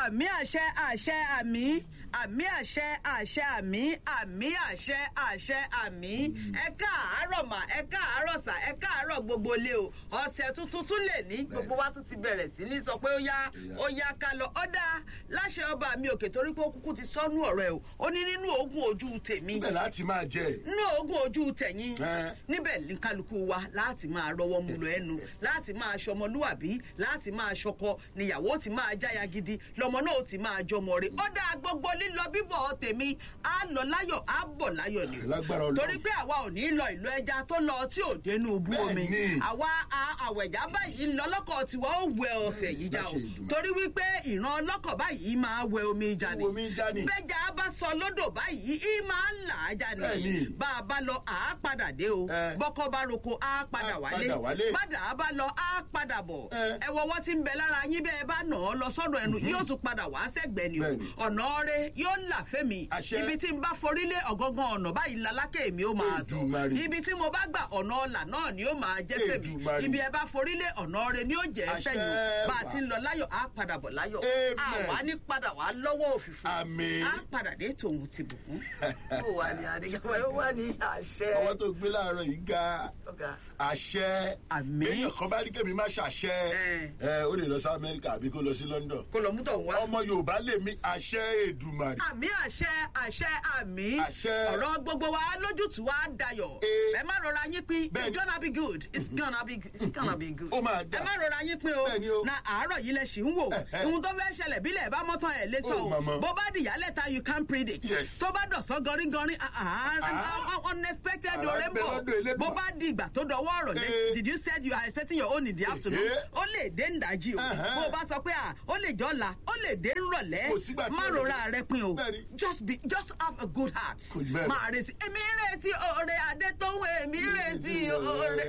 àmì àṣẹ àṣẹ àmì àmì àṣẹ àṣẹ àmì àmì àṣẹ àṣẹ àmì ẹ káàárọ̀ mà ẹ káàárọ̀ sà ẹ káàárọ̀ gbogbo ilé o ọ̀sẹ̀ tuntun tún lè ní gbogbo wa tún ti bẹ̀rẹ̀ sí ní sọ pé ó yá ó yá ká lọ ọ̀dà láṣẹ ọba mi òkè torí pé ó kúkú ti sọ́nú ọ̀rọ̀ ẹ̀ o ó ní nínú oògùn ojú tèmi níbẹ̀ láti máa jẹ. nínú oògùn ojú tẹ̀yìn Ẹ́. níbẹ̀ ní kálukú wa láti máa rọwọ́ mu lọ ẹnu láti máa ṣọmọlúwàbí láti máa ṣọkọ níyàwó ti máa jáya gidi lọmọ náà ti máa jọmọ rẹ ó dáa gbogbo lílọ bíbọ̀ tèmi á lọ láyọ̀ á bọ̀ láyọ̀ ni Lágbára Ọlọ́run. torí pé àwa ò ní lọ ìlú ẹja tó lọ tí ò dénú bú omi Bẹ́ẹ̀ni. àwa a- àwẹ̀já báyìí lọ́lọ́kọ̀ tiwa ó wẹ ọ̀sẹ̀ yìí já o Láṣẹ Èdùmàrè. torí wípé ìran ọlọ́kọ̀ báyìí máa wẹ omi já ni Wẹ omi já ni. bẹ́jà bá sọ lódò báyìí í máa ń là á já ni Bẹ́ẹ̀ni. bá a bá lọ àá padà dé o Ẹ. bọ́kọ́ bá roko á padà Á wálé padà wálé. padà á bá lọ á padà bọ̀ Ẹ. ẹ wọ́wọ́ tí ń bẹ lára yín bẹ́ẹ̀ bá nà ọ́ lọ sọ́dọ̀ ẹnu yóò tún padà wá sẹ́gbẹ̀ẹ́ ni o Bẹ́ẹ̀ni. ọ̀nà ọ̀rẹ́ yóò là fẹ́mi Àṣẹ. ibi tí n bá forílé ọ̀gángan ọ̀nà báyìí lalákè mi ó máa tọ̀ Èdùmàrè. ibi tí mo bá gbà ọ̀nà ọ̀là náà ni ó máa jẹ́ fẹ́mi Èdùmàrè. ibi ẹ bá forílé ọ̀nà ọ̀rẹ́ ni ó jẹ́ Àṣẹ fẹ́yìn bá a wà. ti ń lọ láyọ̀ á padà bọ̀ láyọ̀ Amen. àwa ní padà wá lọ́wọ́ òfìfo Àmín. á padà dé tòun ti bùkún. ó wà ní àdìgbà ó wà ní àṣẹ. ọwọ́ tó gbé láàárọ̀ yìí ga Ọ̀gá. àṣẹ. Àmín. èèyàn kan bá rí kẹ́mi má ṣàṣẹ. Ẹ. ẹ ó lè lọ sí amẹ́ríkà àbí kó lọ sí london. kó lọ mú tọ̀ wá. ọmọ yorùbá lè mí àṣẹ èdùmàrè. àmì àṣẹ àṣẹ àmì Àṣẹ. ọ̀rọ̀ gbogbo wa lójútùú wa dayọ̀ Ee. ẹ má rọra yín pín Bẹ́ẹ̀ni. it's gonna be good it's gonna be it's gonna be good Ó máa dà. ẹ má rọra yín pín o Bẹ́ẹ̀ni o. na àárọ̀ yìí lẹ ṣì ń wò Ẹ̀hẹ́. ohun tó fẹ́ ṣẹlẹ̀ bílẹ̀ bá mọ́tàn ẹ̀ lé sọ Oh, o mama. bó bá dìyálẹ̀ ta you can predict Yes. tó bá dọ̀sán gọrígọrí ah, ah, ah, unexpected Àrà ọ̀rẹ́ ń ń bẹ bọ̀ lọ́dọ̀ Elédùà. bó bá di ìgbà tó dọwọ́ ọ̀rọ̀ lé Ee. did you said you are expecting your own in the afternoon Ee. ó lè dé ńdajì o Ẹ̀hẹ́. bó o bá sọ pé à ó lè jọ́la ó lè dé ńrọ̀lẹ́ Kò sígbà tí má ó lè rora rẹ pin o Bẹ́ẹ̀ni. just be just have a good heart. Kò jù bẹ́ẹ̀ lọ. máa retí èmi ń retí oore adé tó ń wé èmi ń retí oore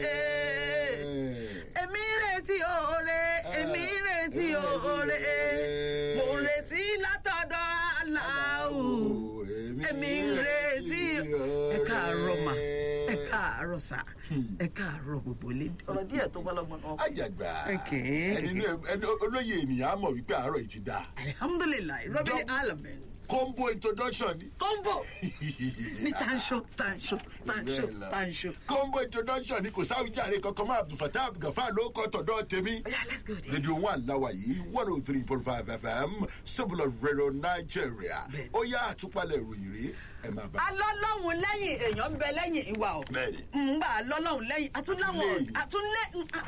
èmi ń retí oore èmi ń retí oore mo ń retí látọ̀dọ̀ aláwù èmi ń retí ẹ káàárọ̀ mà ẹ káàárọ̀ sà ẹ káàárọ̀ gbogbo ilé ọ̀rọ̀ díẹ̀ tó bá lọ́gbọ̀n náà. àjàgbá Okay. ẹni inú ẹ- ẹni olóye ènìyàn á mọ̀ wípé àárọ̀ yìí ti dáa. alihamudulilayi rọ́bìlì Dọ́gb- alamin combo introduction ni. kọ́ńbọ̀ ní tanṣo tanṣo tanṣo tanṣo. combo introduction ni kò sáwìjàre kankan máa abdulfatah abdulgafar ló kọ́ tọ̀dọ̀ tèmi. oya let's go there. rédíò one láwa yìí one oh three point five fm civil of radio nigeria Bẹ́ẹ̀ni. ó yá àtúpalẹ̀ ìròyìn rí ẹ máa bá. alọ́lọ́hún lẹ́yìn èèyàn ń bẹ lẹ́yìn ìwà o. Bẹ́ẹ̀ni. ńgbà alọ́lọ́hún lẹ́yìn àtúnláwọ̀ Àtúnlé. àtúnlé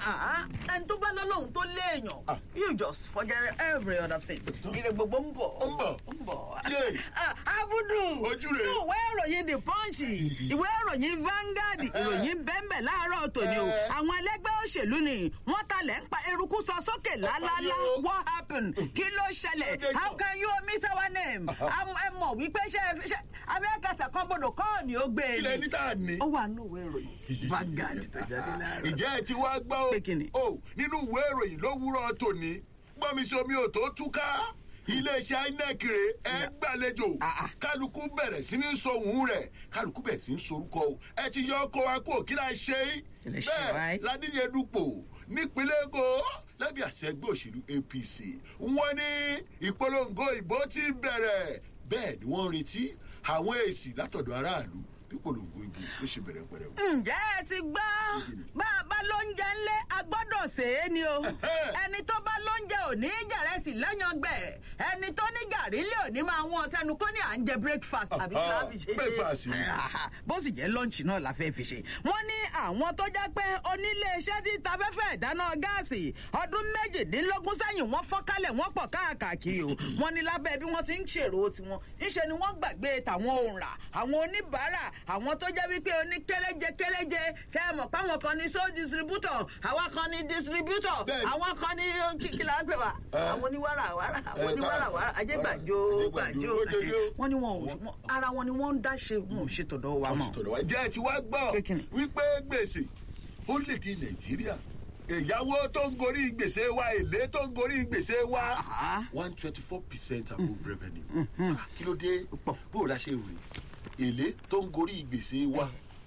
ẹni tó bá lọ́lọ́hún tó léèyàn Ah. you just forget every other thing. ire gbogbo ń bọ̀. Ó ń bọ̀. ń bọ̀. Yé. Ah, abudu Ojú rẹ̀. inú ìwé ìròyìn the punch ìwé ìròyìn Vanguard ìròyìn bẹ́ẹ̀nbẹ̀ láàárọ̀ tòní o Eh. àwọn ẹlẹ́gbẹ́ òṣèlú ni wọ́n talẹ̀ ń pa eruku sọ sókè lálálá yóò. what happened kí ló ṣẹlẹ̀ Ó dé how jọ. can you miss our name Am- ẹ mọ̀ wípé ṣe ṣe abẹ́kẹsẹ̀ kan gbọdọ̀ kọ́ ni ó gbé e ilẹ̀ ni níta ni. ó wà nínú ìwé ìròyìn Vanguard tó jáde láàárọ̀. ìjẹ́ ẹ ti wá gbọ́ Pé kí ni? o o nínú ìwé ìròyìn lówùúrọ̀ tòní gbọ́mi sí omi ò tó túká iléeṣẹ́ inec rè é gbàlejò Ah, ah. kálukú bẹ̀rẹ̀ sí ní sọ̀hún rẹ̀ kálukú bẹ̀rẹ̀ sí ní sorúkọ o ẹ ti yọ ọkọ wa kó kí la ṣe é Kí lẹ ṣe wáyé? bẹ́ẹ̀ ládìyẹ dupò nípínlẹ̀ èkó lábẹ́ àṣẹ ẹgbẹ́ òṣèlú apc wọ́n ní ìpolongo ìbò ti bẹ̀rẹ̀ bẹ́ẹ̀ ni wọ́n ń retí àwọn èsì látọ̀dọ̀ aráàlú bí ìpolongo ìbò ló ṣe bẹ̀rẹ̀ pẹ̀rẹ̀ o. ǹjẹ́ ẹ ti gbọ́ bá a bá lóúnjẹ ńlẹ̀ a gbọ́dọ̀ sè é ni o ẹni tó bá lóúnjẹ ò ní jẹ̀rẹ̀sì lẹ́yìn ọgbẹ́ ẹni tó ní gàrí lé òní máa wọ́n sẹ́nu kó ní à ń jẹ breakfast àbí kí la fi ṣe Breakfast ni. bó sì jẹ́ lọ́ǹchì náà la fẹ́ fi ṣe wọ́n ní àwọn tó jẹ́ pé oníléeṣẹ́ tí ta fẹ́fẹ́ ìdáná gáàsì ọdún méjìdínlógún sẹ́yìn wọ́n fọ́nkálẹ̀ wọ́n pọ̀ káàkiri o wọ́n ní lábẹ́ bí wọ́n ti ń ṣèrò tiwọn ńṣe ni wọ́n gbàgbé tàwọn òǹrà àwọn oníbàárà àwọn tó jẹ́ wípé oní kéréje kéréje ṣe é mọ̀ páwọn kan ní sole distributor àwa kan ní distributor Bẹ́ẹ̀ni. àwọn kan ní kíkìlá gbé wa Ẹ. àwọn oníwàrà wàrà àwọn Ẹ, oníwàrà ká- wàrà ajégbàjò Ajégbàjò, gbàjò Ojoojú. wọ́n ní wọn ò wọ́n- ara wọn ni wọ́n ń dá ṣe wọn ò ṣe tọ̀dọ̀ wa mọ́. tọ̀dọ̀ wa jẹ́ ẹ ti wá gbọ́ Pé kí ni? wípé gbèsè orílẹ̀-èdè nàìjíríà ìyàwó tó ń gorí gbèsè wa èlé tó ń gorí gbèsè wa Àhá. one twenty four percent above revenue Ah, kí ló dé bó o la ṣe rè èlé tó ń gorí gbèsè wa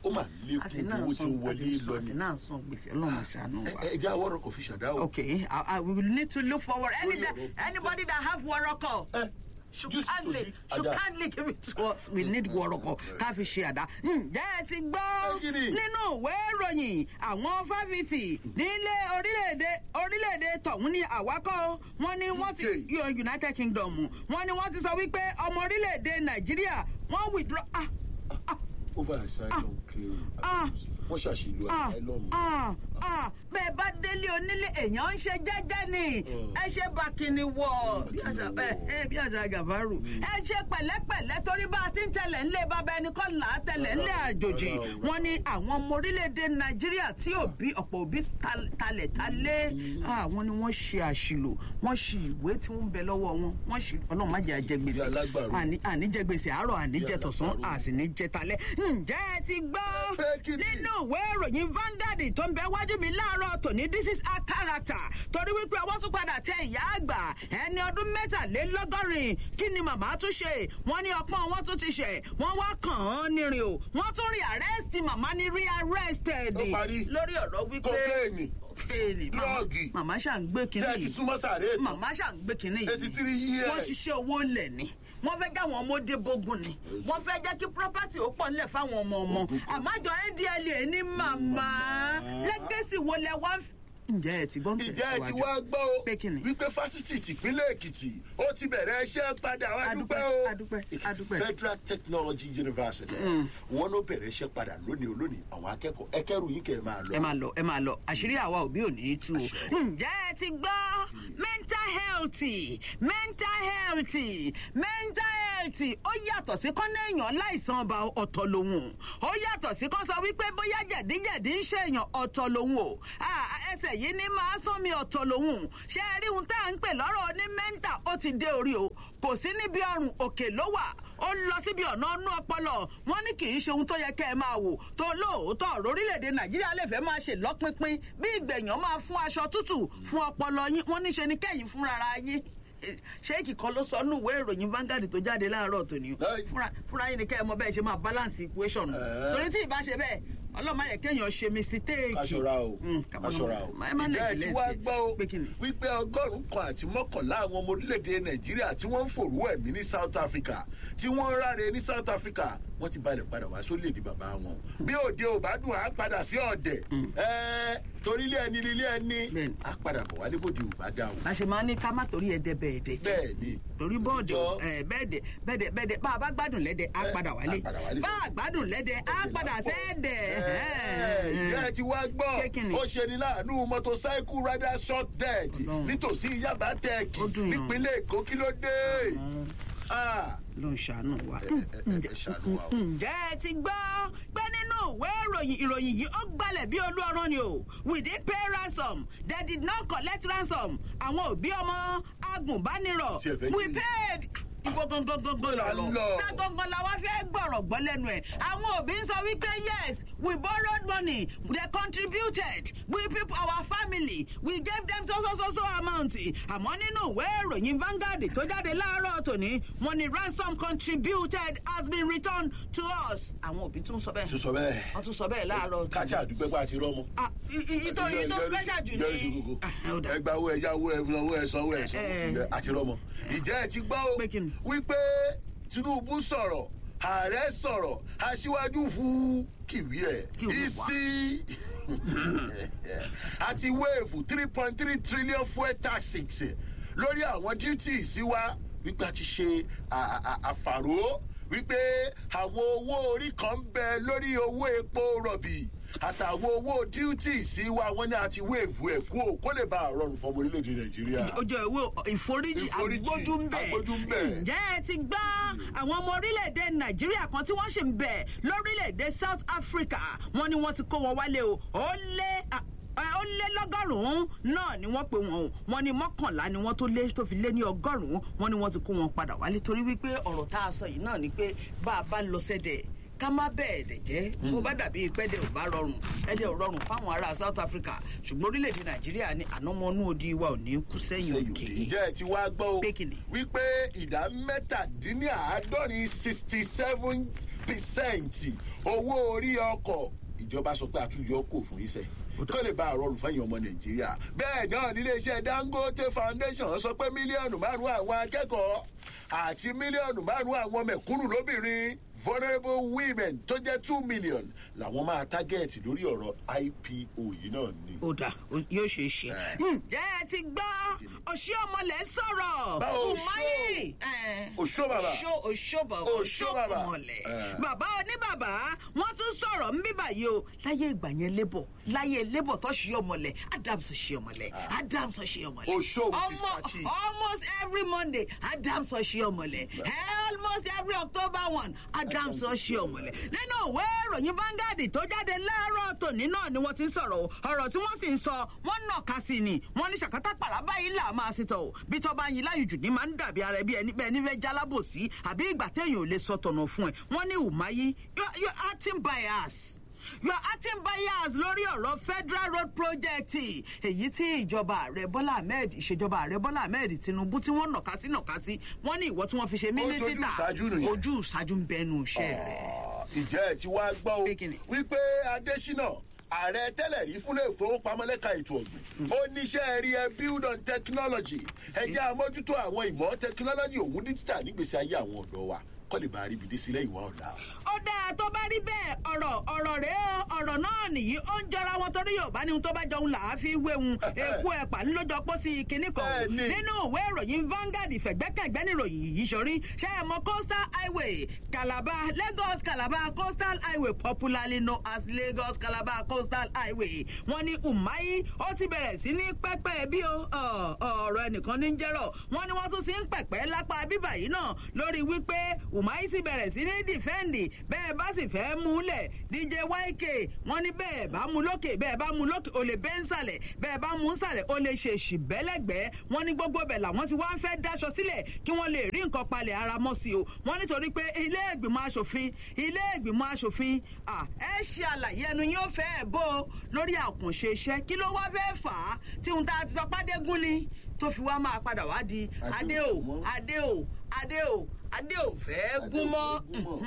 ó mà lékún àti bí náà owó tí ń sún wọlé lọ àti ni. náà sún gbèsè ọlọ́run ṣàánú wa. ẹ jẹ́ àwọn ọ̀rọ̀ kò fi ṣàdá o. Okay, I, I we will need to look forward. Any Lórí that, ọ̀rọ̀ anybody that have waroko ẹ should just kindly, to should Ada. kindly give it to us. We need waroko. Ká fi ṣe àdá. Ǹjẹ́ ẹ ti gbọ́ Ẹ kí ni? nínú ìwé ìròyìn àwọn fáfitì nílé orílẹ̀-èdè orílẹ̀-èdè tọ̀hún ní àwákọ́ wọn ni wọ́n ti UK. yọ United Kingdom wọn ni wọ́n ti sọ wípé ọmọ orílẹ̀-èdè Nàìjíríà wọ́n withdraw. Ah, ah, over asylum claim Ah. wọ́n ṣàṣìlò ah, asylum. ah, ah, bẹ́ẹ̀ bá délé onílé èèyàn ń ṣe jẹ́jẹ́ ni Mm. ẹ ṣe bàkìnì wọ̀ bí àṣà Bàkìnì ẹ wọ̀. ẹ bí àṣà gàfárù ẹ ṣe pẹ̀lẹ́pẹ̀lẹ́ torí bá a ti ń tẹ̀lẹ̀ ńlẹ̀ bàbá ẹni kọ́ là á tẹ̀lẹ̀ ńlẹ̀ Rárá o, àjòjì rárá o. wọn ni àwọn ọmọ orílẹ̀-èdè Nàìjíríà tí òbí ọ̀pọ̀ òbí tal- talẹ̀ talẹ̀ àwọn ni wọ́n ṣe àṣìlò wọ́n ṣì ìwé tí wọ́n ń bẹ lọ́wọ́ wọn wọ́n ṣì ọlọ́run má jẹ́ àjẹgbèsè Bí alágbàro. àní àní jẹ gbèsè àárọ̀ àní Bí jẹ tọ̀sán alágbàro. àsì ní jẹ talẹ́ ǹjẹ́ ẹ ti gbọ́ Pé kí ni? nínú ìwé ìròyìn Vanguard tó ń bẹ wájú mi láàárọ̀ tòní this is a character torí wípé ọwọ́ tún padà tẹ ìyá àgbà ẹni ọdún mẹ́tàlélọ́gọ́rin kí ni màmá tún ṣe wọ́n ní ọpọ́n wọn tún ti ṣẹ̀ wọ́n wá kàn án nírin o wọ́n tún rí arrest màmá ní rí arrested Ó parí. lórí ọ̀rọ̀ wípé Kokéènì. kokéènì màmá- Drọ́ọ̀gì. màmá ṣà ń gbé tẹ́ ẹ ti kínní súnmọ́ sàárè tán. màmá ṣà ń gbé kínní yìí eighty three years. wọ́n ṣiṣẹ́ owó ńlẹ̀ ni wọ́n fẹ́ káwọn ọmọdé bógun ni wọ́n fẹ́ jẹ́ kí property ó pọ̀ nílẹ̀ fáwọn ọmọ ọmọ àmájọ ndla ní màmá lẹ́gẹ̀sì wo lẹ wá ń f- ǹjẹ́ ẹ ti gbọ́ ń ìjẹ́ ẹ ti tẹ̀síwájú? wá gbọ́ o Pé kí ni? wípé fásitì tìpínlẹ̀ èkìtì ó ti bẹ̀rẹ̀ iṣẹ́ padà wá Adúpẹ́, dúpẹ́ o adúpẹ́, Èkìtì adúpẹ́. federal technology university wọn ló bẹ̀rẹ̀ iṣẹ́ padà lónìí olónìí àwọn akẹ́kọ̀ọ́ ẹkẹ́rù yín kẹ́ ẹ máa lọ. ẹ máa lọ ẹ máa lọ àṣírí àwa òbí ò ní í tú o. ǹjẹ́ ẹ ti gbọ́ mental health mental health mental health ó yàtọ̀ sí kọ́nà èèyàn láìsàn ọba ọ̀tọ̀ lòun ó yàtọ̀ sí kọ́ sọ wípé bóyá jẹ̀díjẹ̀dí ń ṣèyàn ọ̀tọ̀ lòun o Ah, ẹsẹ̀ yìí ní máa sán mi ọ̀tọ̀ lòun ṣé ẹ rí ohun tá à ń pè lọ́rọ̀ ní mental ó ti dé orí o kò sí níbi ọrùn òkè ló wà ó lọ síbi ọ̀nà ọ̀nù ọpọlọ wọn ní kì í ṣe ohun tó yẹ kẹ́ ẹ máa wò tó lóòótọ́ ọ̀rọ̀ orílẹ̀-èdè nàìjíríà lè fẹ́ máa ṣe lọ́pinpin bí ìgbẹ̀yàn máa fún aṣọ tútù fún ọpọlọ yín wọ́n níṣe ni kẹ́yìn fúnra ara yín ṣéèkì kan ló sọ nù ìwé ìròyìn Vanguard tó jáde láàárọ̀ tòní Ẹ́ẹ̀. fúnra fúnra yín ni kẹ́ ẹ mọ bẹ́ẹ̀ ṣe máa balance equation Ẹ́ẹ̀. torí tí ì bá ṣe bẹ́ẹ̀ ọlọ́mọ yẹ kéèyàn ṣe mistake. aṣọra o Mm, ká má- aṣọra o ẹ má ìjẹ́ ẹ ti neglect wá ẹ̀. gbọ́ o pé kí ni? wípé ọgọ́rùn-ún kan àti mọ́kànlá àwọn ọmọ orílẹ̀-èdè nàìjíríà tí wọ́n ń fòrú ẹ̀mí ní south africa tí wọ́n ń ráre ní south africa wọ́n ti balẹ̀ padà wá sórílẹ̀-èdè bàbá wọn bí òde ò bá dùn á padà sí ọ̀dẹ̀ ẹ́ẹ́ torí ilé ẹni ilé ẹni Bẹ́ẹ̀ni. á padà bọ̀ wálé bòde ò bá dà o la ṣe máa ní ká má torí ẹdẹ bẹ́ẹ̀dẹ̀ jẹ́ bẹ́ẹ̀ ni torí bọ́ọ̀dù Jọ. ẹ, bẹ́ẹ̀dẹ̀ bẹ́ẹ̀dẹ̀ bẹ́ẹ̀dẹ̀ bá a bá gbádùn lẹ́dẹ̀ á Ẹ, padà wálé á padà wálé bá sọ́dọ̀. a gbádùn lẹ́dẹ̀ á padà sẹ́ẹ̀dẹ̀. Ẹ, ìjẹ́ ẹ ti wá gbọ́ Pé kí ni? ó ṣe ni láàánú motorcycle rider short dead Ọlọ́run. nítòsí yaba tech Ó dùn yàn. nípínlẹ̀ èkó kí ló dé. Ah, ló ń ṣàánú wa. ẹ, ẹ, ẹ, ẹ ṣàánú wa o. ǹjẹ́ ẹ ti gbọ́ pé nínú ìwé ìròyìn ìròyìn yìí ó gbalẹ̀ bí olú ọ̀rọ̀ ni o we did pay ransom they did not collect ransom àwọn òbí ọmọ agùnbánirọ̀ Tí ẹ fẹ́ we yí. paid ibo gangan gangan Là lọ ń lọ. tá gangan la wá fẹ́ gbọ̀rọ̀ gbọ́ lẹ́nu ẹ̀ àwọn òbí ń sọ wípé yes we borrowed money they contributed we people our family we gave them so so so so amount àmọ́ nínú ìwé ìròyìn Vanguard tó jáde láàárọ̀ tòní wọ́n ní ransom contributed has been returned to us àwọn òbí tún sọ tún bẹ́ẹ̀ sọ bẹ́ẹ̀. wọ́n tún sọ bẹ́ẹ̀ láàárọ̀ kájà àdúgbò ẹgbẹ́ àti rọ́mọ. Ah, i- i- ìtò ìtò special jù ní Ah, ó dà. ẹgbà owó ẹja owó ẹfun owó ẹsọ owó ẹsọ Eh, eh. àti rọ́mọ. ìjẹ́ ẹ ti gbọ́ o Pé kí ni? wípé Tinubu sọ̀rọ̀ ààrẹ sọ̀rọ̀ aṣíwájú hu kìwí ẹ̀ Kí wí wá? ìsí àti wéèfù three point three trillion fuel taxes lórí àwọn duties wa wípé a ti ṣe à- à- à- àfàró wípé àwọn owó orí kan ń bẹ lórí owó epo rọ̀bì àtàwọn owó duties wa wọn ní àti wéèfù ẹ̀ kú ò kó lè bá a rọrùn fọmọ orílẹ̀-èdè Nàìjíríà. ó jẹ́ ìwé ìforíjì Ìforíjì, agbójú ń bẹ̀. agbójú ń bẹ̀. ǹjẹ́ ẹ ti gbọ́ àwọn ọmọ orílẹ̀-èdè nàìjíríà kan tí wọ́n ṣì ń bẹ̀ lórílẹ̀-èdè south africa wọ́n ní wọ́n ti kó wọn wálé o ó lé à- ẹ, ó lé lọ́gọ́rùn-ún náà ni wọ́n pe wọn o wọ́n ní mọ́kànlá ni wọ́n tó lé tó fi lé ní ọgọ́rùn-ún wọ́n ní wọ́n ti kó wọn padà wálé torí wípé ọ̀rọ̀ tá a sọ yìí náà ni pé bá a bá lọ sẹ́dẹ̀ ká má bẹ́ẹ̀ dẹ̀ jẹ́ bó bá dàbí pẹ́ẹ́dẹ̀ ò bá rọrùn ẹ̀dẹ̀ ò rọrùn fáwọn ará south africa ṣùgbọ́n orílẹ̀-èdè nàìjíríà ni ànámọ́nú odi wa ò ní kú sẹ́yìn òkè ǹjẹ́ ẹ ti wá gbọ́ o Pé kí ni? wípé ìdá mẹ́tàdínláàádọ́rin sixty seven percent owó orí ọkọ̀ ìjọba sọ pé àtúnyọ kò fún iṣẹ́ kó lè bá àrọrùn fẹ́yìn ọmọ nàìjíríà bẹ́ẹ̀ náà níléeṣẹ́ dangote foundation sọ pé mílíọ̀nù márùn-ún àwọn akẹ́kọ̀ọ́ àti mílíọ̀nù márùn-ún àwọn mẹ̀kúnnù lóbìnrin vulnerable women tó jẹ́ two million làwọn máa tágẹ́ẹ̀tì lórí ọ̀rọ̀ ipo yìí náà ni. ó dà ó- yóò ṣe é ṣe. Eh. ǹjẹ́ ẹ ti gbọ́ òṣì ọmọlẹ̀ sọ̀rọ̀ Báwo Umahi. Òṣó bàbá. òṣó òṣó bàbá Òṣó òṣó bàbá. ọmọlẹ̀ Eh. bàbá oníbàbá wọ́n tún sọ̀rọ̀ ń bíbà yìí o láyé ìgbà yẹn lébọ̀ láyé lébọ̀ tó ṣì ọmọlẹ̀ Adams ṣì ọmọlẹ̀ Adams ṣì ọmọlẹ̀ Òṣó with his Ọmọ- khaki. almost every Monday Adams ṣì ọmọlẹ̀ almost every October one Adams ṣì ọmọlẹ̀ nínú ìwé ìròyìn Vanguard tó jáde láàárọ̀ tòní náà ni wọ́n ti ń sọ̀rọ̀ o ọ̀rọ̀ tí wọ́n sì ń sọ wọ́n nà ká sí ni wọ́n ní ṣàkátà pàràbà yìí là máa ṣètò o bí tọ́ bá yin láyùjù ní máa ń dàbí ara ẹbí ẹni bẹ́ẹ̀ nífẹ̀ẹ́ jálábòsí àbí ìgbà téèyàn ò lè sọ tọ̀nà fún ẹ wọ́n ní Umahi you are- you are acting bias you are acting bias lórí ọ̀rọ̀ federal road project èyí tí ìjọba ààrẹ bọ́lá ahmed ìṣèjọba ààrẹ bọ́lá ahmed tinubu tí wọ́n nàka sí nàka sí wọ́n ní ìwọ tí wọ́n fi ṣe mínísítà ìṣáájú nìyẹn. ojú ìṣáájú ń bẹnu iṣẹ́ rẹ̀. ìjẹ́ ẹ̀ tí wàá gbọ́ o Pé kíni? wípé adésínà ààrẹ tẹ́lẹ̀ rí fúnlẹ̀ ìfowópamọ́ lẹ́ka ètò ọ̀gbìn ó níṣẹ́ rí ẹ build on technology ẹ jẹ́ àmójútó àwọn ìmọ̀ technology òun díjítà nígbèsí ayé àwọn ọ̀dọ́ wa kọ́ lè bá a rí ibi dé sílẹ̀ ìwà ọ̀la. ó dáa tó bá rí bẹ́ẹ̀ ọ̀rọ̀ ọ̀rọ̀ rẹ̀ ó ọ̀rọ̀ náà nìyí ó ń jọra wọn torí yorùbá ní ohun tó bá jọun là á fi wéhun èkó ẹ̀pà ńlọ́jọ́ pọ̀ sí kinní kan o Bẹ́ẹ̀ni. nínú ìwé ìròyìn Vanguard ìfẹ̀gbẹ́kẹ̀gbẹ́ níròyìn yìí sọrí ṣé ẹ mọ coastal highway Calabar Lagos Calabar coastal highway popularly known as Lagos Calabar coastal highway wọ́n ní Umahi ó ti bẹ̀rẹ̀ sí ní pẹ́pẹ́ bí o ọ̀, ọ̀rọ̀ ẹnìkan ní jẹ́rọ̀ wọ́n ní wọ́n tún ti ń pẹ̀pẹ́ lápá bíbà yìí náà lórí wípé Umahi sì bẹ̀rẹ̀ sí ní dìfẹ́ǹdì bẹ́ẹ̀ bá sì fẹ́ mú lẹ̀ DJ YK wọ́n ní bẹ́ẹ̀ bá mú lókè bẹ́ẹ̀ bá mú lókè o lè bẹ́ ń sàlẹ̀ bẹ́ẹ̀ bá mú ń sàlẹ̀ o lè ṣe èṣì bẹ́lẹ́gbẹ́ wọ́n ní gbogbo bẹ̀ làwọn ti wá ń fẹ́ dáṣọ sílẹ̀ kí wọ́n lè rí nǹkan palẹ̀ ara mọ́ sí o wọ́n nítorí pé ilé ìgbìmọ̀ asòfin ilé ìgbìmọ̀ asòfin à, ẹ ṣe àlàyé ẹnu yóò fẹ́ ẹ̀ bó o lórí àkànṣe iṣẹ́ kí ló wá fẹ́ fà á tí ohun tá a ti sọ pàdégún ni tó fi wá máa padà wá di adé o adé o adé o adé ò fẹ́ gún mọ́.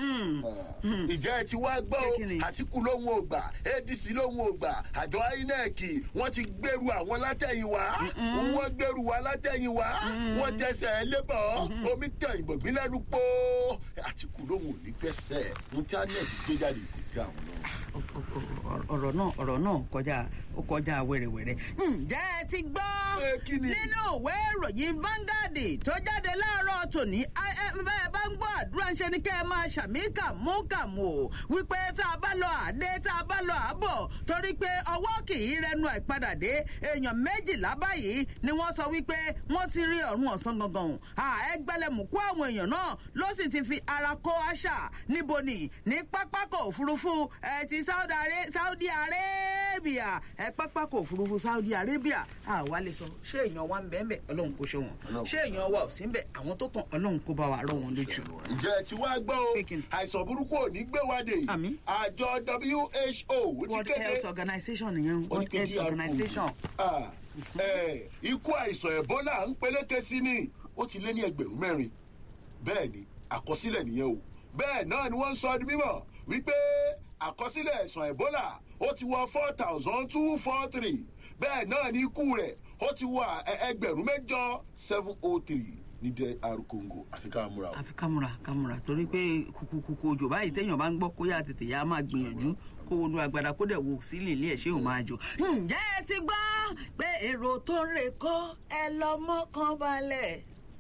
Mhm. ìjẹ́ ẹ ti wá gbọ́ Pé o kíni? àtìkù lóhun ò gbà adc lóhun ò gbà àjọ inec wọ́n ti gbèrú àwọn látẹ̀yìnwá wọ́n gbèrú wa látẹ̀yìnwá wọ́n tẹsẹ̀ ẹ lébọ̀ omi tẹ̀ ìbọ̀gbìn lẹ́nu pọ́ àtìkù lóhun ò ní gbẹ́sẹ̀ ohun tí inec gbé jáde kò tẹ àwọn lọ́rùn. ọ̀rọ̀ náà ọ̀rọ̀ náà kọjá ó kọjá wẹ̀rẹ̀wẹ̀rẹ̀. ǹjẹ́ ẹ ti gbọ́ Pé kí ni? nínú ìwé ìròyìn Vanguard tó jáde láàárọ̀ tòní ẹ- ẹ- bẹ́ẹ̀ bá ń gbọ́ àdúrà ń ṣe ni kẹ́ ẹ máa ṣàmì kàmú kàmú o wípé tá a bá lọ àdé tá a bá lọ àbọ̀ torí pé ọwọ́ kì í rẹnu àìpadà dé èèyàn méjìlá báyìí ni wọ́n sọ wípé wọ́n ti rí ọ̀run ọ̀sán gangan ẹgbẹ́lẹ́mùkú àwọn èèyàn náà ló sì ti fi ara kó àṣà níbo ni ní pápákọ̀ òfurufú ẹ ti Saudi Are- Saudi Arabia ẹ pápákọ̀ òfurufú Saudi Arabia àwa lè sọ ṣé èèyàn wa ń bẹ́ẹ̀ bẹ́ẹ̀ ọlọ́run kò ṣe wọn Ọlọ́run ṣé èèyàn wa ò sí ń bẹ̀ àwọn tó kàn ọlọ́run kó bá wa rọ wọn lójú. ǹjẹ́ ẹ ti wá gbọ́ o Pé kí ni? àìsàn burúkú ò ní gbé wa dé Àmín. àjọ WHO World ti kéde Health Organization nìyẹn World oníkejì Health Organization. Ah, eh, ikú àìsàn ebola ń peléke sí ni ó ti lé ní ẹgbẹ̀rún mẹ́rin bẹ́ẹ̀ ni àkọsílẹ̀ nìyẹn o bẹ́ẹ̀ náà ni wọ́n ń sọ di mímọ̀ wípé àkọsílẹ̀ àìsàn ebola ó ti wọ four thousand two four three bẹ́ẹ̀ náà ni ikú rẹ̀ ó ti wọ ẹ- ẹgbẹ̀rún mẹ́jọ seven oh three ní dr congo àfi ká múra o. àfi kámúra kámúra torí pé kùkùkùkù òjò báyìí téèyàn bá ń gbọ́ kó yá tètè yá máa gbìyànjú kó wọnú agbada kó dẹ̀ wo sílé ilé ẹ̀ ṣé òun máa jò. ǹjẹ́ ẹ ti gbọ́ pé èrò tó ń rè kó ẹ lọ mọ́kàn balẹ̀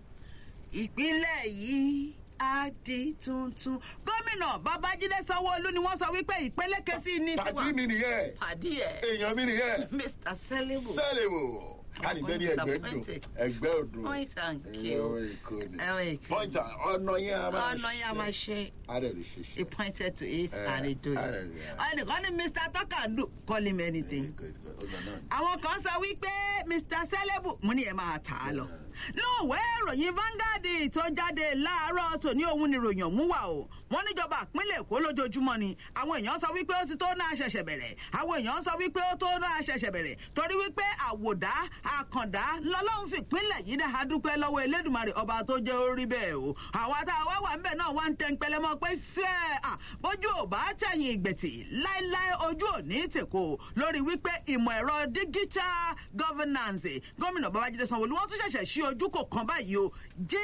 ìpínlẹ̀ yìí á di tuntun. gómìnà babájídé sanwóolu ni wọ́n sọ wípé ìpele kẹsí ní tiwa. pàdí mi nìyẹn pàdí ẹ̀ èèyàn mi nìyẹn mr selibu. sẹ́lẹ̀ wò káàdì bẹ́ẹ̀ ni ẹgbẹ́ dùn Disappointed. ẹgbẹ́ òdùn Point and kill. ẹ̀yọ́ èkó ni ẹ̀wọ̀n èkó. pọ́ńtà ọ̀nà yẹn a máa ọ̀nà yẹn a máa ṣe. Adé lè ṣe ṣe. He pointed to it Eh, and he do it. I don't- yeah. Ẹnìkan ní Mr. Takandu call him anything. Good, good. Ọ̀nà náà ni. Àwọn kan sọ wípé Mr. Selebu mo ní ẹ máa tà á lọ. lóòwé ìròyìn Vanguard tó jáde láàárọ̀ tòní òun ni ròyìn ọ̀hún wà o wọ́n níjọba ìpínlẹ̀ Èkó lójoojúmọ́ ni àwọn èèyàn sọ wípé ó ti tó náà ṣẹ̀ṣẹ̀ bẹ̀rẹ̀ àwọn èèyàn sọ wípé ó tó náà ṣẹ̀ṣẹ̀ bẹ̀rẹ̀ torí wípé àwòdá àkàndá lọ́lọ́run fi ìpínlẹ̀ yìí dá adúpẹ́ lọ́wọ́ Elédùmarè ọba tó jẹ́ orí bẹ́ẹ̀ o àwọn àtàwọn wà ńbẹ̀ náà wá ń tẹ́ ń pẹlẹ́ mọ́ pé sẹ́ à bójú ò bá tẹ̀yìn ìgbẹ̀tì láéláé ojú ò ní tèkó lórí wípé ìmọ̀ ẹ̀rọ digital governance gómìnà Babájídé Sanwó-Olú wọ́n tún ṣẹ̀ṣẹ̀ ṣí ojú kò kan báyìí o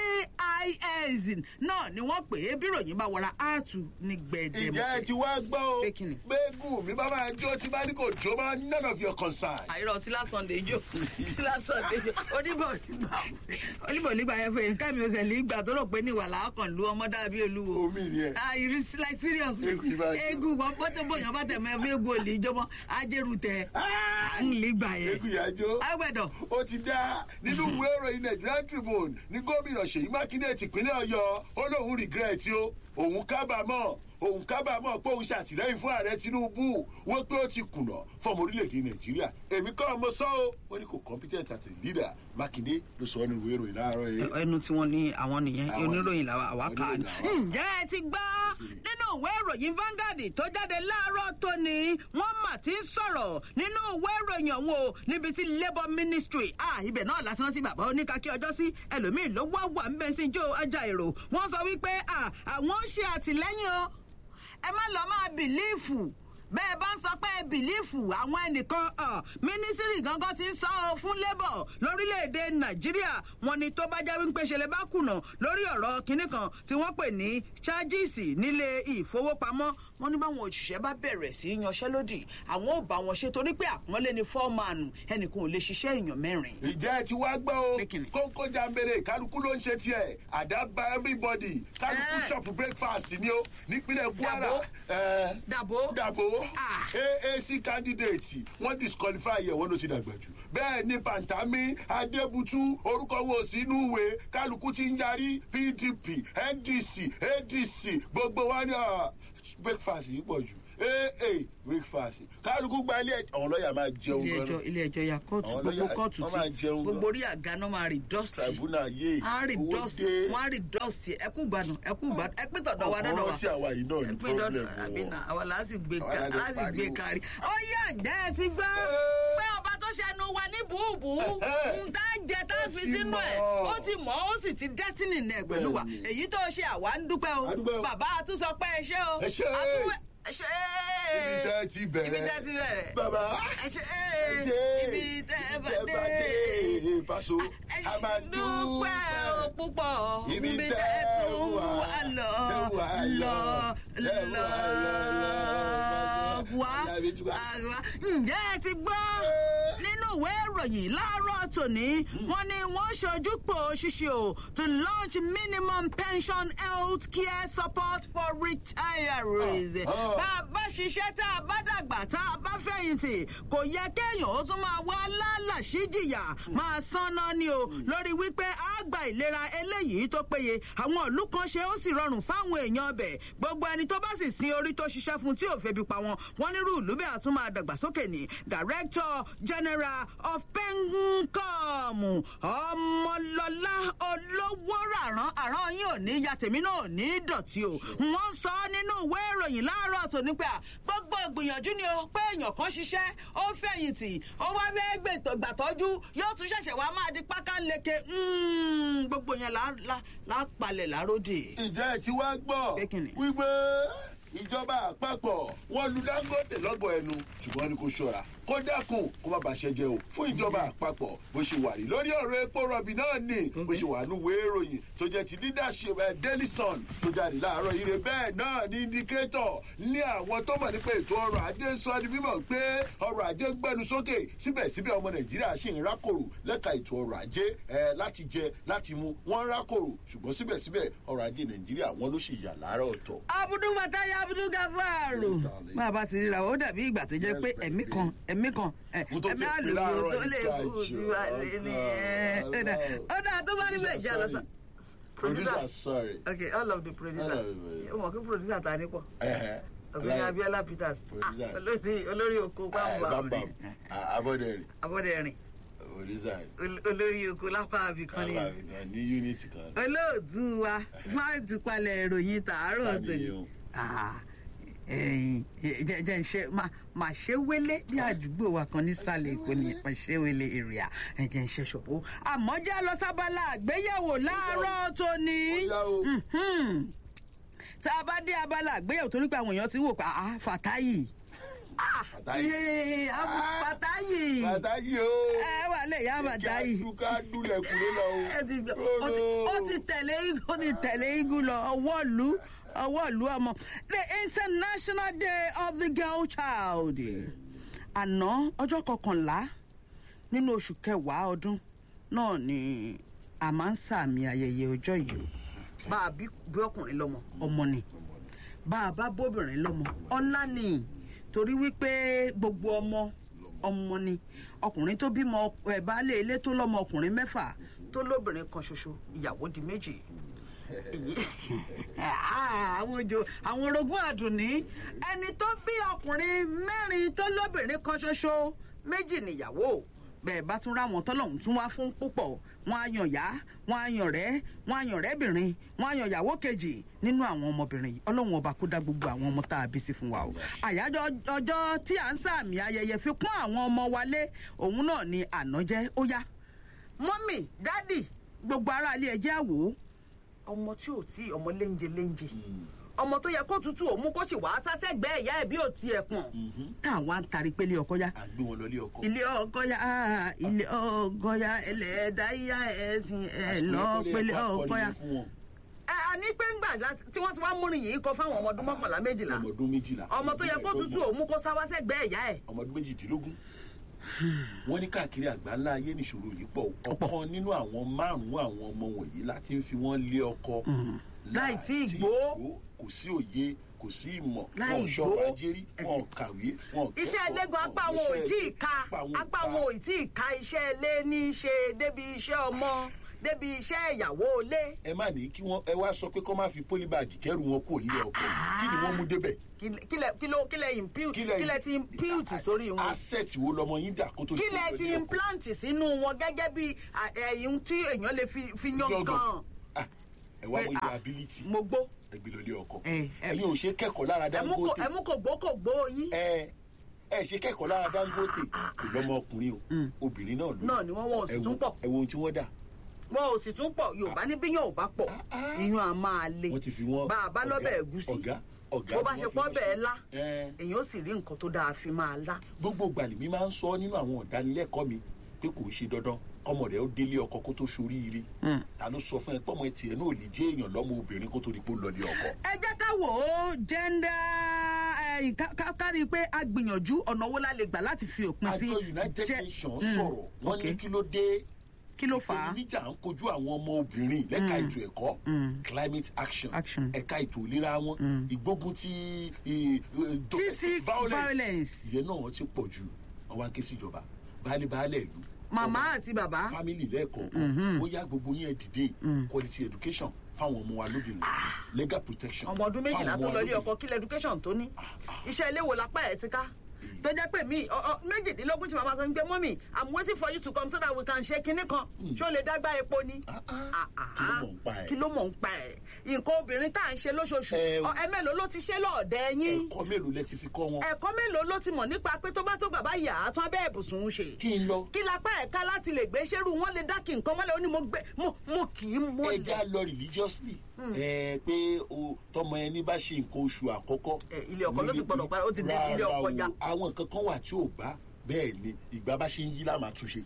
JIS náà ni wọ́n pè é bí ròyìn bá wọra áàtù ní gbẹ̀dẹ̀mọ̀. ìjẹ́ ẹ ti wá gbọ́ o Pé kíni? gbẹ́gùn mi bá máa jó tí bá ní kò jó bá none of your concern. àìrọ̀ tí lásán lè jó tí lásán lè jó oníbọ̀ nígbà oníbọ̀ nígbà yẹn fún nǹkan mi ò sẹ̀ nígbà tó rò pé ní ìwàlá ọkàn lu ọmọ dàbí olúwo. omi ni ẹ. ah you is like serious. Egun ibà jó. egun wọn bọ́tò bóyá bá tẹ̀ mọ́ ẹ̀fọ́ egun olè ìjọba ajẹ́rù tẹ̀ à ń lè gbà yẹn. egun ìyá jó. agbẹ̀dọ̀ ó ti dá nínú ìwé ìròyìn Nigerian Tribune ní gómìnà Ṣèyí Mákindé tìpínlẹ̀ Ọ̀yọ́ ó lóun regret o òun kábàámọ̀ òun kábàámọ̀ pé òun ṣàtìlẹ́yìn fún ààrẹ Tinubu wọ́n pé ó ti kùnà fọmọ orílẹ̀-èdè Nàìjíríà èmi kọ́ ọmọ sọ́ o wọ́n ní kò competent as a leader Mákindé ló sọ nínú ìwé ìròyìn láàárọ̀ yìí. ẹnu tí wọ́n ní àwọn nìyẹn Àwọn oníròyìn làwọn àwa kà á ní. oníròyìn làwa. ǹjẹ́ ẹ ti gbọ́ nínú ìwé ìròyìn Vanguard tó jáde láàárọ̀ tóní wọ́n mà ti ń sọ̀rọ̀ nínú ìwé ìròyìn ọ̀hún o níbi tí labour ministry ah ibẹ̀ náà lásán tí bàbá oníkàkí ọjọ́ sí ẹlòmíì ló wá wà ń bẹ́ sí jó ọjà èrò wọ́n sọ wípé ah àwọn ń ṣe àtìlẹ́yìn o ẹ má lọ máa bìlífù bẹ́ẹ̀ bá ń sọ pé bìlífù àwọn ẹnìkan ah, mínísírì gangan ti ń sọ ọ fún labour lórílẹ̀‐èdè nàìjíríà wọn ni tó bá jẹ́ wípé ṣẹlẹ̀ bá kùnà lórí ọ̀rọ̀ kinní kan tí wọ́n pè ní ṣáàjìsì nílé ìfowópamọ́ wọn ní báwọn òṣìṣẹ́ bá bẹ̀rẹ̀ sí í yanṣẹ́lódì àwọn ò bá wọn ṣe torí pé àpọ́nlé ni fọ́ọ̀mánù ẹnìkan ò lè ṣiṣẹ́ èèyàn mẹ́rin. ìjẹ́ ẹ ti wá gbọ́ o Pé kíni? kókó jambere kálukú ló ń ṣe tiẹ̀ àdá bá everybody kálukú Eh. shop breakfast ni o nípínlẹ̀ Kwara Dàbó. Eh, dàbò dàbò Ah. AAC candidate wọ́n disqualify ẹ̀ wọ́n ló ti dàgbà jù bẹ́ẹ̀ ni pantami adébútú orúkọ wo sínú ìwé kálukú ti ń yarí PDP NDC ADC gbogbo wa ni ah, breakfast yìí pọ̀ jù aa breakfast kálukú gba ilé ẹ̀ àwọn lọ́ọ̀yà máa jẹun ilé gan-an ẹjọ́ ilé ẹjọ́ ya kóòtù Àwọn gbogbo lọ́yà- kóòtù wọ́n máa tí jẹun gbogbo gan. orí àga náà máa rí dọ́stì tribunal yé wọ́n á rí owó dọ́stì dé wọ́n á rí dọ́stì ẹkú gbádùn ẹkú gbádùn ẹ pín tọ̀dọ̀ wa dọ́dọ̀ ọ̀rọ̀ wa tí àwa yìí náà ní pín dọ́dọ̀ problem àbí nà àwa là á sì gbé Àwa ká la lè á sì gbé pariwo. kárí. ó yẹ ǹjẹ́ ẹ ti gbọ́ pé ọba tó ṣẹnu wa ní bùbù Ẹ̀hẹ́. ń tá jẹ tá Ó fi ti sínú mọ̀. ẹ̀ ó ti mọ̀ ó sì ti destiny nẹ̀ pẹ̀lú wa Bẹ́ẹ̀ni. èyí tó ṣe àwa ń dúpẹ́ o A dúpẹ́ o. bàbá àtúnṣọ pé ẹ ṣé o Ẹ ṣé. àtúnwẹ̀ ẹ ṣé ibi tẹ́ ẹ ti bẹ̀rẹ̀ ibi tẹ́ ẹ ti bẹ̀rẹ̀ bàbá ẹ ṣé ẹ ṣé ibi tẹ́ ẹ bá tẹ́ dé dé paṣọ ẹ a máa ṣé dúpẹ́ o púpọ̀ Ibi ibi tẹ́ tẹ́ ẹ tún wà, wà lọ tẹ́ wà lọ lọ, tẹ́ lọ wà lọ, lọ. wá Ọ̀yá Abẹ́júgà. àwa ǹjẹ́ ẹ ti gbọ́ nínú ìwé ìròyìn láàárọ̀ tòní wọ́n ní wọ́n ṣojúpò ṣíṣe o to launch minimum pension health care support for retirees. Ah, ah. bá a bá ṣiṣẹ́ tá a bá dàgbà tá a bá fẹ̀yìntì kò yẹ kéèyàn ó tún máa wá lálàsí jìyà máa sanná ni o lórí wípé a gba ìlera eléyìí tó péye àwọn ìlú kan ṣe ó sì rọrùn fáwọn èèyàn ọbẹ̀ gbogbo ẹni tó bá sì sin orí tó ṣiṣẹ́ fún tí ò febi pa wọn wọn nírú ìlú bẹ́ẹ̀ àtún máa dàgbàsókè ní director general of pencom ọmọlọlá olówó ràrán àrán yín ò ní ya tèmi náà ò ní dọ̀tí o wọ́n sọ nínú ìwé ìròyìn láàárọ̀ tó ní pé à gbogbo ìgbìyànjú ni o pé èèyàn kan ṣiṣẹ́ ó fẹ̀yìntì ó wá bẹ́ẹ̀ gbètò gbàtọ́jú yóò tún ṣẹ̀ṣẹ̀ wá máa di pákánleke Mm, gbogbo yẹn là là- là palẹ̀ láródì. ìjẹ́ ẹ ti wá gbọ́ Pé kíni? wípé ìjọba àpapọ̀ wọ́n lu Dangote lọ́gọ̀ ẹnu ṣùgbọ́n ní kò ṣọ́ra kó dákun kó má bàṣẹ jẹ o fún ìjọba àpapọ̀ bó ṣe wà rí lórí ọ̀rọ̀ epo rọ̀bì náà ni bó ṣe wà ní ìwé ìròyìn tó jẹ́ ti leadership ẹ̀ Daily Sun tó jáde láàárọ̀ ire bẹ́ẹ̀ náà ní indicator ní àwọn tó mọ̀ nípa ètò ọrọ̀ ajé ń sọ ní mímọ̀ pé ọrọ̀ ajé ń gbẹnu sókè síbẹ̀síbẹ̀ ọmọ Nàìjíríà ṣì ń rákòrò lẹ́ka ètò ọrọ̀ ajé ẹ̀ láti jẹ láti mu wọ́n ń rákòrò ṣùgbọ́n síbẹ̀síbẹ̀ ọrọ̀ ajé Nàìjíríà wọn ló sì yà láàárọ̀ ọ̀tọ̀. abudu mataya abudu gafaru Yes, darling. máa bá ti ríra ó dàbí ìgbà tó jẹ́ Yes, pé baby. ẹ̀mí kan ẹ̀mí kan ẹ̀, Mo tó ẹ̀mí fi pè àlùkò láàárọ̀ tó lè ìka kú ìṣó. ti wá lé ní ẹ̀, Oh, ó dà no. ó dà tó bá rí bẹ́ẹ̀ jẹ́ àlọ́sà. Producer, sorry. okay all of the producer All of it. ó mọ̀ kí producer ta ní pọ̀ Ẹ̀hẹ̀. ọ̀gbẹ́ni Like- Abiola Peters Producer. Ah, olórí olórí oko Eh, pàmbà Bam Bam. Ah, Abọ́dẹ̀rìn. abọ́dẹ̀rìn òrìṣà ol- olórí oko lápá àbíkan ni kábà gan ní unity kan olóòtú wa má dúpalẹ̀ ìròyìn tàárọ̀ Ta ni tòní. yẹn o? Ah, ẹ̀yin, jẹ́ jẹ́ ń ṣe má- má ṣe wélé bí àdúgbò wa kan nísàlẹ̀ èkó ni má ṣe wélé èrìà ẹ̀jẹ̀ ń ṣe ṣòbó. àmọ́ já lọ sábàlá àgbéyẹ̀wò láàárọ̀ tòní. Ó yá o. Mhm. tá a bá dé abala àgbéyẹ̀wò torí pé àwọn èèyàn ti wò pé ah fàtáyì. Ah, Fàtáyì. eh, ah, fàtáyì. bàtà yìí o ẹ wà lè yá fàtáyì kí ká dúlẹ̀ kúrò lọ o. ẹ ti gbọ́, ó ti- ó ti tẹ̀lé igun ó ti tẹ̀lé igun lọ ọwọ́ ìlú ọwọ́ ìlú ọmọ the international day of the girl child àná ọjọ́ kọkànlá nínú oṣù kẹwàá ọdún náà ni a máa ń sàmì ayẹyẹ ọjọ́ yìí o bá a bí bí ọkùnrin lọ́mọ ọmọ ni bá a bá bóbìnrin lọ́mọ ọlá ni torí wípé gbogbo ọmọ ọmọ ni ọkùnrin tó bímọ ẹ baálé ilé tó lọ́mọ ọkùnrin mẹ́fà tó lóbìnrin kan ṣoṣo ìyàwó di méjì èyí àwọn ojo àwọn orogún àdùnní ẹni tó bí ọkùnrin mẹ́rin tó lóbìnrin kan ṣoṣo méjì nìyàwó bẹ́ẹ̀ bá tún ráwọn tọ́lọ́hún tún wá fún púpọ̀ wọn á yàn yá wọn á yàn rẹ́ wọn á yàn rẹ́bìnrin wọn á yàn yàwó kejì nínú àwọn ọmọbìnrin yìí ọlọ́run ọba kó dá gbogbo àwọn ọmọ tá a bí sí fún wa o àyájọ́ ọjọ́ tí à ń sàmì ayẹyẹ fi pọ́n àwọn ọmọ wa lé òun náà ni àná jẹ́ ó yá mọ́mì dádì gbogbo aráalé ẹ jẹ́ àwò ọmọ tí ò tí ọmọ léńje léńje ọmọ tó yẹ kó tutù òmu kó sì wá sásẹgbẹ ìyá ẹ bí ò tiẹ̀ pọ̀n táwa ń tari pélé ọkọ yá à ń gbé wọn lọ ilé ọkọ. ilé ọkọ yá ah, ilé ọkọ yá ẹlẹ́dá yá ẹ̀sìn ẹ̀ lọ pélé ọkọ yá. ẹ a ní pé ńgbà láti- tí wọ́n ti wá múrin yìí kọ fáwọn ọmọ ọdún mọ́kànlá méjìlá ọmọ ọdún méjìlá. ọmọ tó yẹ kó tutù òmu kó sáwá sẹ́gbẹ́ ìyá ẹ̀. ọmọ ọdún méjìdínlógún. wọ́n ní káàkiri àgbáńlá ayé nìṣòro yìí pọ̀ ọ̀kan nínú àwọn márùn-ún àwọn ọmọ wọ̀nyí láti ń fi wọ́n lé ọkọ. Láì tí ì gbó. kò sí òye kò sí ìmọ̀ Láì wọn ò gbó. ṣọrọ̀ ajérí wọn ò kàwé wọn ò iṣẹ́ kẹ́kọ̀ọ́, ẹlẹ́gàn apá wọn ò wọn ò níṣẹ́ tí ì ẹgbẹ́, ka apá wọn ò apá ká. wọn ò tí ì ka iṣẹ́ ilé ní í ṣe débi iṣẹ́ ọmọ débi iṣẹ́ ìyàwó ilé. ẹ má ní kí wọn ẹ wá sọ pé kọ́ máa fi pólíbàgì kẹ́rù wọn kò nílé ọkọ kí ni wọ́n mú débẹ̀. Kílẹ̀- kílẹ̀ kí ló kílẹ̀ impute kílẹ̀ ti impute sórí wọn. asset wo lọmọ yín dà kó tó di pé kílẹ̀ ó ti lọ ilé ọkọ? implant sínú wọn gẹ́gẹ́ bí à, ẹ̀yìn tí èèyàn lè fi fi yan Yọ̀gàn. gan. Ah, ẹ wá Pé, wọ ah, ilé ability mo gbó ẹgbẹ́ lọ ilé ọkọ ẹ, ẹ. ẹ̀yin ò ṣe kẹ́kọ̀ọ́ lára ẹmú kò dangote ẹmú kò gbó kò gbó yín. ẹ ẹ ṣe kẹ́kọ̀ọ́ lára dangote kò lọ́mọ ọkùnrin o obìnrin náà ló náà ni wọ́n wọ́n ò sì ẹ wo- tún pọ̀ ẹ wo ohun tí wọ́n dà wọn ò sì tún pọ̀ yorùbá ní bíyàn ò bá pọ̀ ah. iyún a máa le wọ́n ti fi wọ́n bá a bá ọ̀gá- lọ́bẹ̀ ẹ̀gúsí ọ̀gá ọ̀gá bó bá ni ṣe wọ́n fi pọ́ wọ́n bẹ́ẹ̀ ṣe. lá Ẹ, èyàn ó sì rí nǹkan tó dáa fi máa lá. gbogbo gbàlè mi máa ń sọ nínú àwọn ìdánilẹ́kọ̀ọ́ mi pé kò ń ṣe dandan kọ́mọ rẹ̀ ó délé ọkọ kó tó soríire ta ló sọ fún ẹ pọ́mọ ẹ tiẹ̀ náà lè jẹ́ èèyàn lọ́mọ obìnrin kó tó di pé ó lọ ní ọkọ. ẹ jẹ́ ká wò ó jẹ́ndà ẹ̀yìn ká- ká- ká rí i pé a gbìyànjú ọ̀nà owó la lè gbà láti fi òpin sí. àjọ united jẹ́- nations Mm, sọ̀rọ̀ wọ́n ní ok. kí ló dé kí ló fà á. ìpèníjà ń kojú àwọn ọmọ obìnrin lẹ́ka ètò ẹ̀kọ́ Mm. climate action Action. ẹ̀ka ètò ìlera wọn Mm. ìgbógun ti eh, eh, domestic títí violence violence ìyẹn náà ti pọ̀ jù wọ́n wá ń ké síjọba baálé baálé ìlú màmá àti bàbá family lẹ́ẹ̀kọ̀ọ̀kan Mhm. ó yá gbogbo yẹn dìde Mm. quality education fáwọn ọmọ wa lóbìnrin legal protection ọmọ ọdún méjìlá fáwọn tó ọmọ lọ ilé wa ọkọ kílẹ̀ education tó ní iṣẹ́ ilé wo lápá ẹ̀ ti ká tó jẹ́ pé mi ọ- ọ- méjìdínlógún tí màmá sọ ń gbé mọ́mì i'm waiting for you to come so that we can ṣe kinní kan ṣé o lè dágbà epo ni. Ah, Ah, ah. ah, kí ló mọ̀ ń pa ẹ̀ kí ló mọ̀ ń pa ẹ̀ nǹkan obìnrin tá à ń ṣe lóṣooṣù Ẹ- ọ, ẹ mélòó ló ti ṣe lọ́ọ̀dẹ yín ẹ̀kọ́ mélòó lẹ ti fi kọ́ wọn ẹ̀kọ́ mélòó ló ti mọ̀ nípa pé tó bá tó bàbá yà á tán abẹ́ ẹ̀bùsùn ń ṣe kí n lọ kí lápá ẹ̀ka láti lè gbé ṣerú wọn lè dá kí nǹkan mọ́lẹ̀ ó ní mo gbé mo mo kì í mọ́lẹ̀. ẹja lọ religiously ẹ pé o tọmọ ẹni bá ṣe nǹkan oṣù àkọ́kọ́. Ẹ, ilé ọkọ ló ti gbọdọ̀ padà, ó ti dé ilé Rárá ọkọ o, ya. àwọn nǹkan kan wà tí ò bá bẹ́ẹ̀ ni ìgbà bá ṣe ń yí láàmà túnṣe.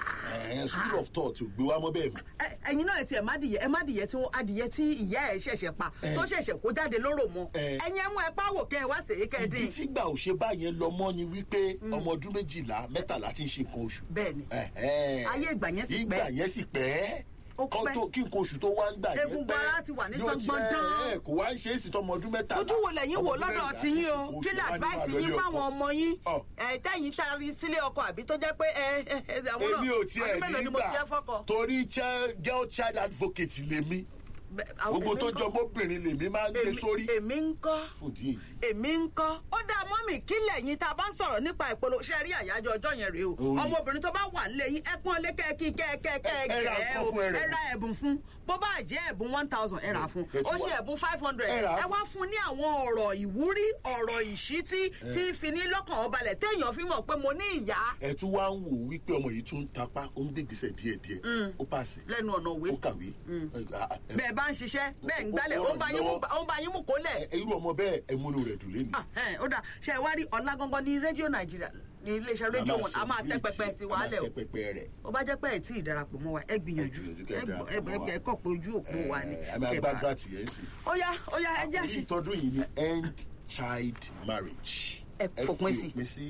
Ẹ, school of thought ò gbé wa mọ́ bẹ́ẹ̀ mọ́. Ẹ- ẹ̀yin náà ti ẹ má dìyẹ ẹ má dìyẹ tí wọn adìyẹ tí ìyá ẹ ṣẹ̀ṣẹ̀ pa Ẹ. tó ṣẹ̀ṣẹ̀ kó jáde lóró mọ Ẹ. ẹ̀yin ẹ mú ẹ páwò kẹ ẹ wá sèé kẹ ẹ ìdí dín tí gbà ò ṣe báyẹn lọ mọ́ ni wípé ọmọ ọdún méjìlá mẹ́tàlá ti ń ṣe nǹkan oṣù. bẹ́ẹ̀ni Ẹ̀hẹ́n. Ayé ìgbà yẹn sì ìgbà pẹ́. yẹn sì pẹ́ Ó Kọ́ pẹ́. tó- kí nǹkan oṣù tó wá ń gbà yẹn pẹ́ Egungun ara ti wà ní Yóò sángbọ́n tiẹ̀- dán. ẹ̀, kò wá ń ṣe é sì tọmọ ọdún mẹ́tàlá ojú wo lẹ́yìn ọmọ wò ọdún lọ́dọ̀ mẹ́rìnlá tí ti ń yín ṣe o nǹkan kí oṣù, lè wá ní máa advice lọ yín ilé fáwọn ọkọ. ọmọ yín Ọ̀. ẹ tẹ́yìn sáré sílé ọkọ àbí tó jẹ́ pé ẹ ẹ ẹ àwọn náà èmi ò tiẹ̀ ọdún mélòó ni mo ti jẹ́ nígbà fọ́kọ. torí chel- girl child advocate lèmi Bẹ- àwọn- gbogbo èmi tó ń jọ kọ́- mọ́bìnrin lèmi máa ń gbé èmi- sórí èmi ń kọ́ fún ìdí èyí. èmi ń kọ́ ó dá mọ́mì kílẹ̀ yín tá a bá ń sọ̀rọ̀ nípa ìpolówó ṣe rí àyájọ́ ọjọ́ yẹn rèé o Òun ni. ọmọbìnrin tó bá wà nílé yín ẹ pọ́n lé kẹ́ẹ̀kí kẹ́ẹ̀kẹ́ẹ̀kẹ́ Ẹ- ẹ ra nǹkan o fún ẹ rẹ̀. ẹ ra ẹ̀bùn fún bó bá jẹ́ ẹ̀bùn one thousand ẹ rà fún Ẹ tún ó ṣe wá- ẹ̀bùn five hundred ẹ rà á ẹ wá fún ní àwọn ọ̀rọ̀ ìwúrí ọ̀rọ̀ ìṣítí tí fi ní lọ́kàn ọbalẹ̀ téèyàn fi mọ̀ pé mo ní ìyá ẹ tún wá ń wò wípé ọmọ yìí tún ń tapá ó ń gbègbèsè díẹ̀díẹ̀ ó pàṣẹ lẹ́nu ọ̀nà òwe ó kàwé Ẹ- ah, ah, ẹ- bẹ́ẹ̀ bá ń ṣiṣẹ́ bẹ́ẹ̀ ń gbálẹ̀ ó ó ń bá yín mú- lọ́wọ́. ó ń bá yín mú kólẹ̀ ẹ- irú ọmọ bẹ́ẹ̀ ẹ múnú rẹ̀ dùn lẹ́nu. Ah, ẹ, ó dà ṣe ẹ wá rí ọ̀la gangan ní rédíò nàìjíríà ní iléeṣẹ́ rédíò wọn a máa tẹ́ pẹpẹ ti wàhálẹ̀ o tẹ́ pẹpẹ rẹ̀. ó bá jẹ́ pé ẹ̀ tí ì darapọ̀ mọ́ wa ẹ gbìyànjú Ẹ gbìyànjú kẹ́ ẹ ẹ gbọ́- darapọ̀ mọ́ wa. ẹ- ẹ kọ̀ pé ojú òpó wa ni ẹ máa kẹ́ gbá bá- gíráàtì yẹn sí. ó yá ó yá ẹ jẹ́ àkórí àṣì ìtọ́dún yìí ni end child marriage. Ẹ fòpin sí. fi òpin sí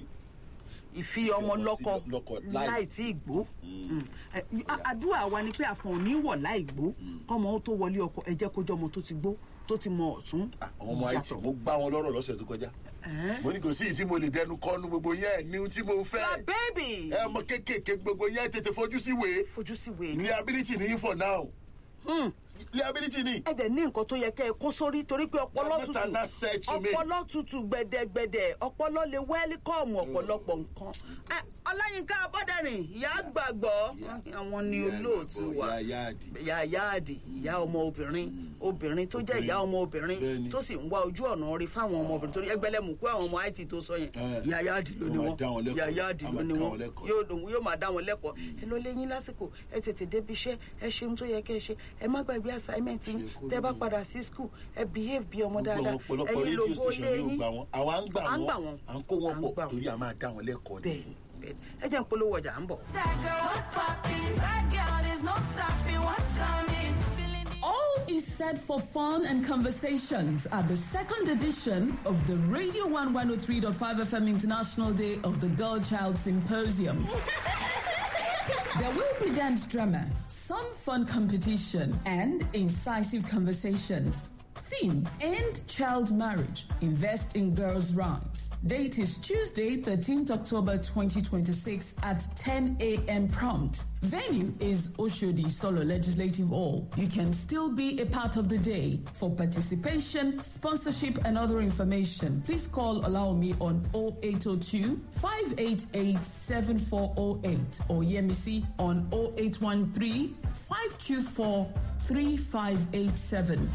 ìfi ọmọ ọmọ sí lọ́kọ lọ́kọ láì- láì tí ì gbó Mm. Ẹ, a- àdúrà wa ni pé àfọ̀n ò ní wọ̀ láì gbó kọ́mọ ó tó wọlé ọkọ ẹ jẹ́ kó jẹ́ ọmọ tó ti gbó tó ti mọ ọ̀tún Ah, àwọn ọmọ àìtì mo gbá wọn lọ́rọ̀ lọ́sẹ̀ tó kọjá. Ẹ́. mo ní kò sí ìtí mo lè dẹnu kọ́nu gbogbo yẹn ní ohun tí mo la fẹ́. bẹ́ẹ̀bì ẹ ọmọ kéékèèké gbogbo yẹn tètè fojú sí wèé. fojú sí wèé liability ní for now. Hmm. liability ní. ẹ dẹ̀ ní nǹkan tó yẹ kẹ́ ẹ kó sórí torí pé ọpọlọ Mr. tutù Nasser to me. ọpọlọ tutù gbẹdẹgbẹdẹ ọpọlọ lè wẹ́líkọ̀mù ọ̀pọ̀lọpọ̀ nǹkan. Ẹ, ọláyínká abọ́dẹ̀rìn ìyá gbàgbọ́ àwọn ni olóòtú wa ìyá yáàdì. ìyá yáàdì ìyá ọmọ obìnrin obìnrin tó jẹ́ ìyá ọmọ obìnrin Bẹ́ẹ̀ni. tó sì ń wá ojú ọ̀nà rí fáwọn ọmọ obìnrin torí ẹgbẹ́lẹ́mù kó àwọn ọmọ it tó sọ yẹn Ẹ. ìyá yáàdì ló ní Ó máa wọn dá wọn lẹ́kọ̀ọ́. ìyá yáàdì Á ló máa ní dá wọn wọn lẹ́kọ̀ọ́. yóò lòun yóò máa dá wọn lẹ́kọ̀ọ́ ẹ ló lé yín lásìkò ẹ tètè débi iṣẹ́ ẹ ṣeun tó yẹ kẹ́ ẹ ṣe ẹ má gbàgbé assignment yín Ṣe kó tẹ́ bá lóye. padà sí school ẹ behave bí ọmọ gbogbo dáadáa àwọn ọ̀pọ̀lọpọ̀ ẹ̀yin rédíò lógo station lé yóò yín gbà wọn àwa ń gbà À ń gbà wọn wọn. à ń kó À wọn ń pọ̀ gbà wọn. torí a máa dá wọn lẹ́kọ̀ọ́ bẹ́ẹ̀ ni. bẹ́ẹ̀ ẹ jẹ́ ń polówó ọjà à ń bọ̀. That girl was popping. That girl, there's no stopping what's coming. Feeling the All is set for fun and conversations at the second edition of the Radio 1 103.5 FM International Day of the Girl Child Symposium. There will be dance drama, some fun competition, and incisive conversations. Theme End Child Marriage, Invest in Girls' Rights. Date is Tuesday, 13th October 2026 at 10 a.m. prompt. Venue is Oshodi Solo Legislative Hall. You can still be a part of the day. For participation, sponsorship, and other information, please call Allow Me on 0802 588 7408 or Yemisi on 0813 524 3587.